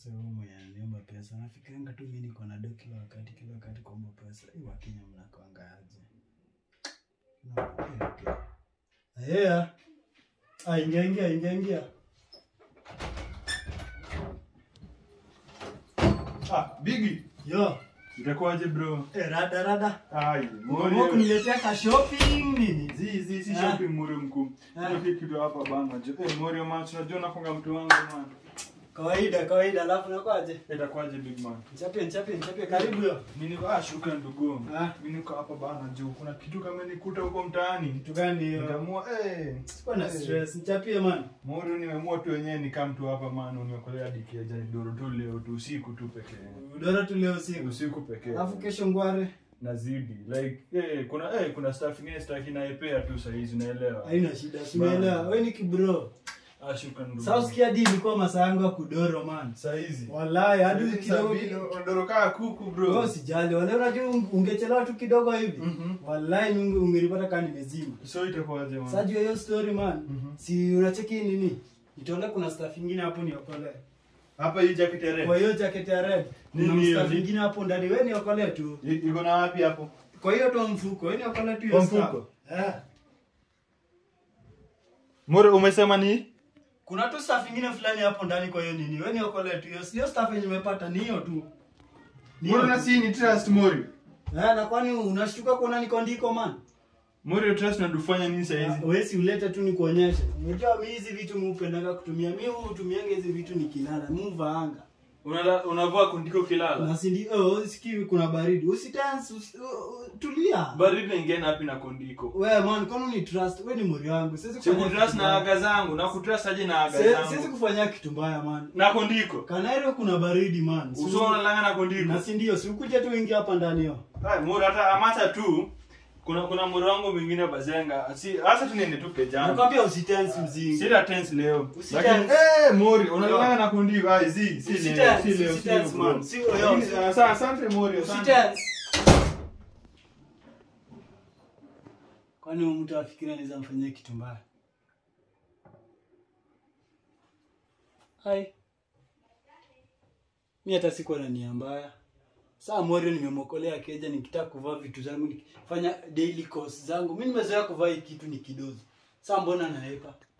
Sasa wewe mwenye ananiomba pesa, nafikiranga tu mimi niko na do kila wakati kila wakati kuomba pesa. Hii Wakenya mnakwanga aje? No, okay, okay. Yeah. Ah, ingia ingia ingia ingia. Ah, Bigi, Yo, itakuwaje bro? eh, rada rada. Ai, Mbona Morio. kuniletea ka shopping nini? Zi zi si Ah. shopping Morio mkuu. Ah. Ndio kitu hapa bana. Jo, eh Morio man, unajua nafunga mtu wangu man. Kawaida kawaida, alafu nakwaje? Itakuwaje big man? Nichapie nichapie nichapie, karibu yo. Mimi niko ah, shukrani ndugu. Ah. Mimi niko hapa bana juu kuna kitu kama nikuta huko mtaani. Kitu gani hiyo? Nikaamua eh, Sikuwa na eh, stress, nichapie man. Morio nimeamua tu wenyewe nikaa mtu hapa man, umekolea diki ya jani doro tu leo tu usiku tu pekee. Udora tu leo usiku. Usiku pekee. Alafu kesho ngware. nazidi like eh kuna eh kuna staff ingine staff inaepea tu saa hizi unaelewa. Haina shida, simeelewa. Wewe ni kibro. Ah, shukrani ndugu. Sasa usikia di ilikuwa masaa yangu ya kudoro man. saa hizi. Wallahi hadi Hizi kidogo sabini, kidogo. unadorokaa kuku bro. Wewe usijali, wale unajua ungechelewa tu kidogo hivi. Mhm. Wallahi unge- ungelipata kama nimezima. So itakuwaje man? Sasa juu ya hiyo story man. Mhm. Si unacheki nini? Nitaona kuna staff ingine hapo niokolee. Hapa hii jacket ya red. Kwa hiyo jacket ya red. Nini Kuna hiyo? staff ingine hapo ndani. Wewe niokolee tu. I- Iko na wapi hapo? Kwa hiyo tu mfuko. Wewe niokolee tu hiyo Kwa staff. mfuko? Eh. Moro umesema ni? Kuna tu staff ingine fulani hapo ndani kwa hiyo nini. Wewe niokolee tu hiyo. Hiyo staff yenye nimepata ni hiyo tu. Ni hiyo Moro na tu. si ni trust Moro. Eh, na kwani unashtuka kuona niko ndiko man? Moro trust na dufanya nini saa hizi? Wewe si ulete tu nikuonyeshe. Unajua mimi hizi vitu mimi hupendaga kutumia. Mimi hutumianga hizi vitu nikilala. Mimi huvaanga. Unala unavua kundiko kilala. Na si ndio oh, sikii kuna baridi. Usitense, usi, uh, uh, tulia. Baridi naingia na wapi na kondiko? Wewe man, kwani ni trust? Wewe ni mori wangu. Siwezi kufanya Sikutrust kitu na mbaya. aga zangu, na kutrust aje na aga Sie- Siwezi zangu. kufanya kitu mbaya man. Na kondiko. Kanairo kuna baridi man. Si- Uso unalanga na kondiko. Na si ndio, si ukuje tu ingia hapa ndani yo. Hai, Moro hata amata tu. Kuna kuna moro wangu mwingine bazenga. Si hasa tunaende tu pejana. Nakwambia usitense mzingi. Sina tense leo. Usitense. Lakini eh Mori unalala na kundiko. Ai zi, si leo, Usitense, si leo, si usitense, leo. man. bro. Si- yo, Lakini, si- ah, sa- Asante Mori, asante. Usitense. Kwani huyu mtu afikiri anaweza mfanyia kitu mbaya? Hai. Mi hata sikuwa na nia mbaya. Saa Morio nimemwokolea keja nikitaka kuvaa vitu zangu nikifanya daily course zangu. Mi nimezoea kuvaa hii kitu ni kidogo. Saa mbona naepa?